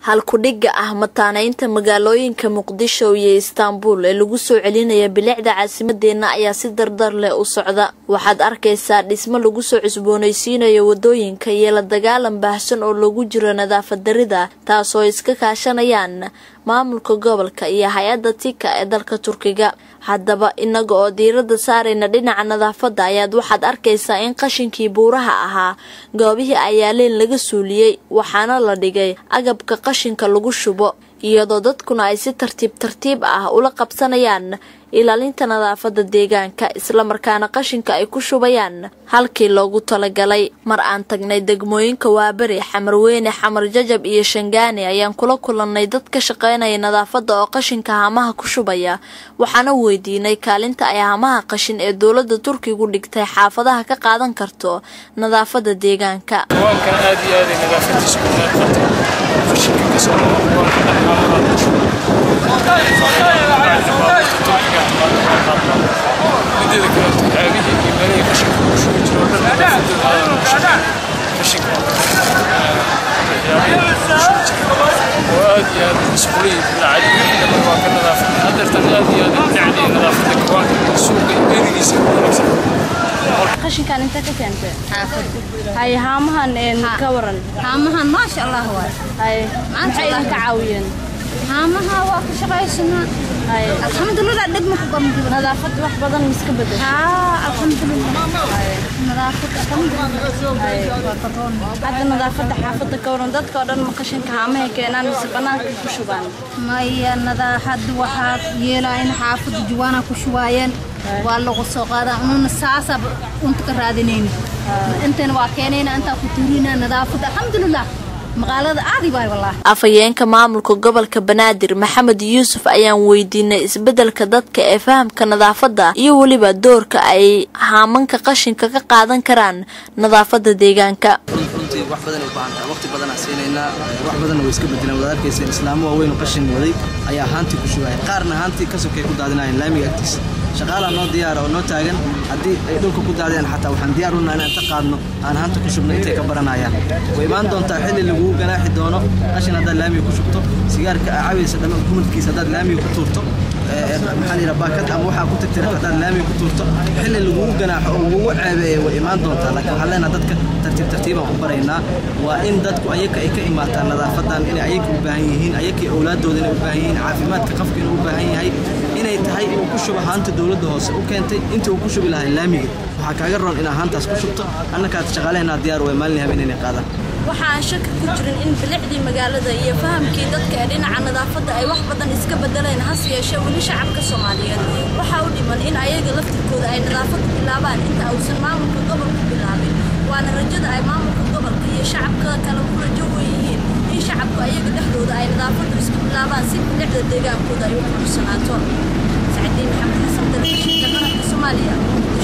halkudhigga ah mataaneynta magaalooyinka muqdisho iyo istaanbul ee lagu soo celinaya bilicda caasimadeenna ayaa si dardar leh u socda waxaad arkaysaa dhismo lagu soo cusboonaysiinayo wadooyinka iyo la dagaalan baahsan oo lagu jiro nadaafad darida taasoo iska kaashanayaan maamulka gobolka iyo hay-adda tika ee dalka turkiga haddaba inaga oo diirada saarayna dhinaca nadaafadda ayaad waxaad arkaysaa in qashinkii buuraha ahaa goobihii ayaaleen laga suuliyey waxaana la dhigay agabka qashinka lagu shubo iyadoo dadkuna ay si tartiib tartiib ah ula qabsanayaan ilaalinta nadaafadda deegaanka islamarkaana qashinka ay ku shubayaan halkii loogu talagalay mar aan tagnay degmooyinka waaberi xamarweyne xamar jajab iyo shangaani ayaan kula kulannay dad ka shaqaynaya nadaafadda oo qashinka haamaha ku shubaya waxaana weydiinay kaalinta ay haamaha qashin ee dowladda turkigu dhigtay xaafadaha ka qaadan karto nadaafadda deegaanka mideeda kaleeto caagihii iyo meelihii qashinka lagu shubi jiro o dhan nadaafadooda qashinka oo aad iyo aad masquuliyi bilacadi waa ka nadaafad hadeertan aad iyo aad jecliya nadaafadda kawaanka iyo suuqa iyo erigiisa ku wanaagsan qashinkan inta ka keentay hay haamahan ka waran haamahan maasha allah waay hay maxay idinka caawiyeen haamaha waa ka shaqaysanaa alxamdulilah dhegma ku gamjiro nadaafad wax badan miska bedel alxamdulilah nadaafad hadda nadaafadda xaafadda ka waran dadka oo dhan ma qashinka haamahay keenaan mise banaanka ku shubaan maya nadaafad waxaa yeelaa in xaafadda juwaana ku shubaayeen waa lagu soo qaadaa ununa saasab unta ka raadinayni intana waa keenayna intaa ku tuurina nadaafadda alxamdulilah magaalada aadi waay wallaahi afhayeenka maamulka gobolka banaadir maxamed yuusuf ayaan weydiinay isbeddelka dadka ee fahamka nadaafadda iyo weliba doorka ay haamanka qashinka ka qaadan karaan nadaafadda deegaanka runtii wax badan ay u baahan tahay waqti badanaa siinaynaa wax badanna way iska bedelaan wadaad arkayseen islaamo waaweyn oo qashin waday ayaa haantii ku shubaya qaarna haantii ka sokay ku daadinayeen laamiga agtiisa shaqaalaa noo diyaara oo noo taagan haddii ay dhulka ku daadiyaan xataa waxaan diyaar unaa inaan ka qaadno aan haanta ku shubno intay ka baranayaan way imaan doontaa xilli laguu ganaaxi doono qashin haddaad laamiga ku shubto sigaarka cabaysa dhamma kumadkiisa haddaad laamiga ku tuurto maxaa la yidhaha baakad ama waxaa ku tirtira haddaad laamiga ku tuurto xilli lagugu ganaaxo oo lagugu ceebeeya way imaan doontaa laakiin waxaan leenaha dadka tartiib tartiibaan ku baraynaa waa in dadku ayaka ay ka imaataan nadaafadan inay ayaka u baahan yihiin ayakii awlaadooda inay u baahan yihiin caafimaadka qofka inuu u baahan yahay inay tahay inuu ku shubo haanta dowladda hoose u keentay intii uu ku shubi lahaa laamiga waxaa kaaga roon inaa haantaas ku shubto annakaad shaqaalehenaa diyaar way maalin habeen inay qaadaan waxa aan shaki ku jirin in bilicdii magaalada iyo fahamkii dadka ee dhinaca nadaafadda ay wax badan iska bedeleen hase yeeshee weli shacabka soomaaliyeed waxaa u dhiman in ayaga laftirkooda ay nadaafadda bilaabaan inta uusan maamulka gobolka bilaabin waana rajada ay maamulka gobolka iyo shacabka kale ku rajo weyihiin in shacabku ayaga dhexdooda ay nadaafaddu iska bilaabaan si bilicda deegaankooda ay u qurusanaato sacdiin maxamed xasan telefishinka qaranka soomaaliya